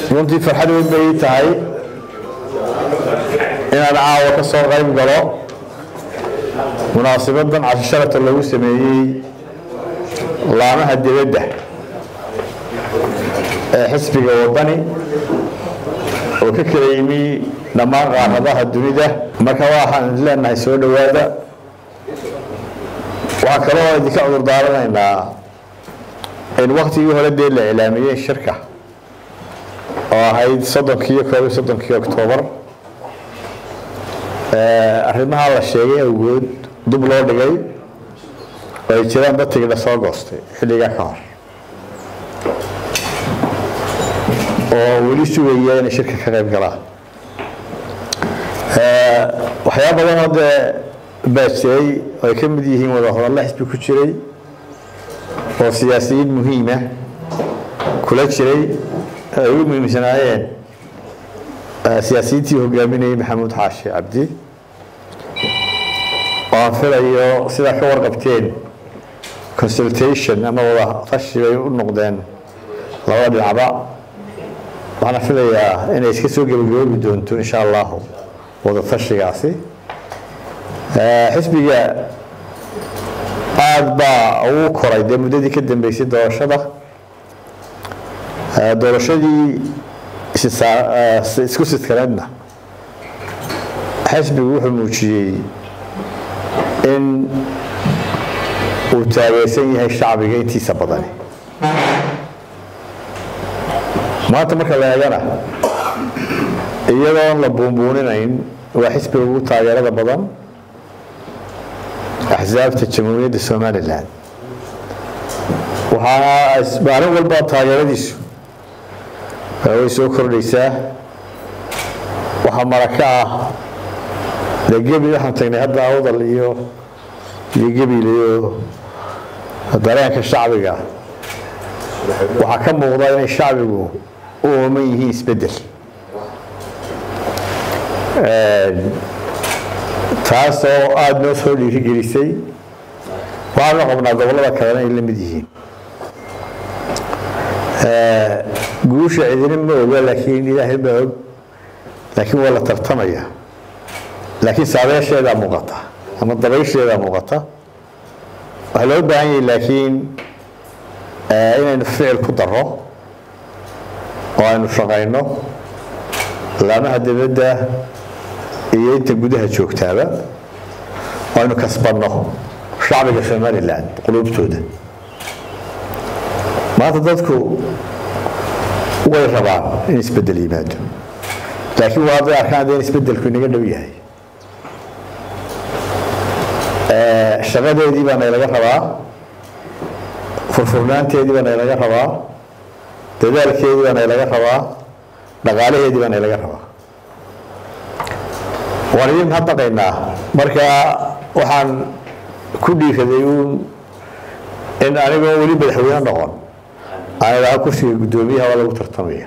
runtii farxad weyn bay ii tahay inaan caawa ka soo qayb galo munaasibadan casho sharafta lagu sameeyey laamaha dibadda ee xisbiga wadani oo ka kala yimi dhammaan qaaradaha dunida marka waxaan leenahay soo dhowaada waxaan kaloo idinka cudur daaranaynaa in waktigii hore dee la ilaamiyey shirka oo ahayd soddonkii iyo koob iyo soddonkii oktoobar arrimaha la sheegay awgood dub loo dhigay oo ay jiraan dadkii la soo goostay xilligaa ka hor oo weli sugaya inay shirka ka qayb galaan waxyaaba badanoo dee baa jiray oo ay ka mid yihiin wada hadalla xisbi ku jiray oo siyaasiyiin muhiima kula jiray ay ugu muhiimsanaayeen siyaasiyiintii hogaaminayay maxamuud xaashi cabdi oo aan filayo sidaa ka warqabteen consultation ama wada tashi bay u noqdeen labada dhinacba waxaana filayaa inay iska soo gebagaboobi doonto insha allahu wada tashigaasi xisbiga aada baa ugu koray dee muddadii ka dambeysay doorashada doorashadii isku sidkaneedna xisbigu wuxuu muujiyey in uu taageersan yahay shacbiga intiisa badani maanta marka la eegana iyadoon la buunbuuninayn waa xisbiga ugu taageerada badan axsaabta jamhuuriyadda somalilan waxaana maalin walba taageeradiisu way soo kordhaysaa waxaa maraka ah dee gebil waxaan tagnay hadda awdal iyo iyo gebil iyo dareenka shacbiga waxaa ka muuqda inay shacbigu u ooman yihiin isbeddel taas oo aada noo soo dhiirigelisay waxaanu qabnaa gobollada kalena ay la mid yihiin guusha cidina ma oga laakiin ilaahay baa og laakiin waa la tartamaya laakiin saabeesheedaa muuqata ama dabaysheedaa muuqata waxaa loo baahan yahay laakiin inaynu ficil ku daro oo aynu shaqayno laamaha dibadda iyo inta gudaha joogtaaba oo aynu kasbanno shacbiga somalilan quluubtooda maanta dadku way rabaan in isbedel yimaado laakiin waa hadday arkaan dee in isbedelku inaga dhow yahay shaqadeedii baa naylaga rabaa furfurnaanteedii baa naylaga rabaa dadaalkeedii baa naylaga rabaa dhaqaalaheedii baa naylaga rabaa waan idin mahadnaqaynaa marka waxaan ku dhiiraday uun in anigoo weli madaxweyne noqon aan idhaha kursiga guddoomiyaha waa lagu tartamaya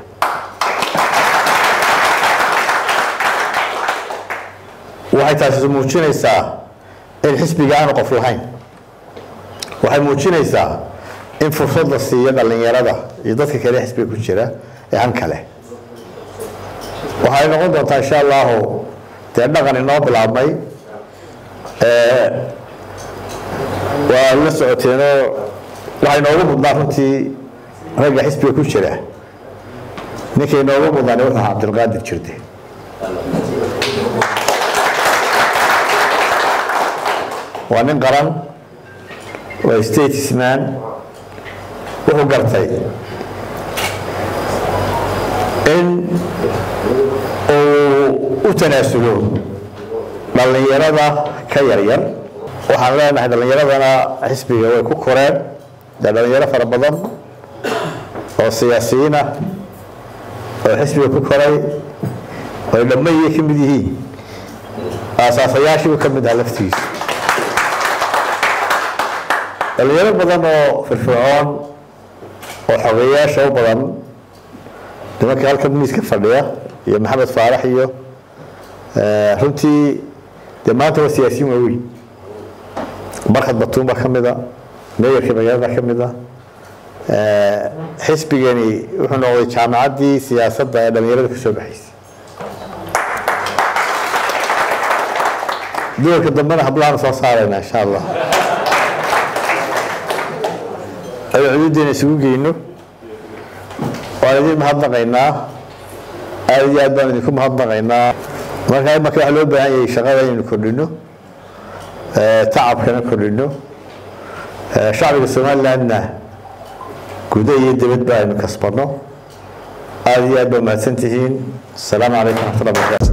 waxay taasi muujinaysaa in xisbiga aanu qof lahayn waxay muujinaysaa in fursad la siiyo dhallinyarada iyo dadka kale xisbiga ku jira ee han kale waxay noqon doontaa insha allahu dee dhaqan inoo bilaabmay waa la socoteenoo waxay noogu mudnaa runtii ragga xisbiga ku jira ninkay noogu mudnaan wuxuu ahaa cabdilqaadir jirde waa nin qaran waa statesman wuxuu gartay in uu u tanaasulo dhallinyarada ka yaryar waxaan leenahay dhallinyaradana xisbiga way ku koreen dee dhallinyaro fara badan oo siyaasiyiin ah oo xisbiga ku koray oo dhammayay ka mid yihiin aasaasayaashiibu ka mid aha laftigiisa dhalinyaro badan oo firfircoon oo xogeyaasha u badan nimanka halkan miiska fadhiya iyo maxamed faarax iyo runtii dee maanta waa siyaasiyiin waaweyn barkad batuun baa ka mid a meeyarkii magaalada ka mid a xisbigani wuxuu noqday jaamacaddii siyaasadda ee dhalinyarada ka soo baxaysay doorka dambena hablahan soo saarayna insha allah ayuu xuduuddeena isugu geyno waan idin mahadnaqaynaa aada iyo aad baan idinku mahadnaqaynaa marka imanka waxa loo baahan yahay shaqada inaynu kordhino tacabkana kordhino shacbiga somalilandna guda iyo dibadba aynu kasbano aada iyo aad baa mahadsan tihiin asalaamu calaykum raxmatullah barakaatu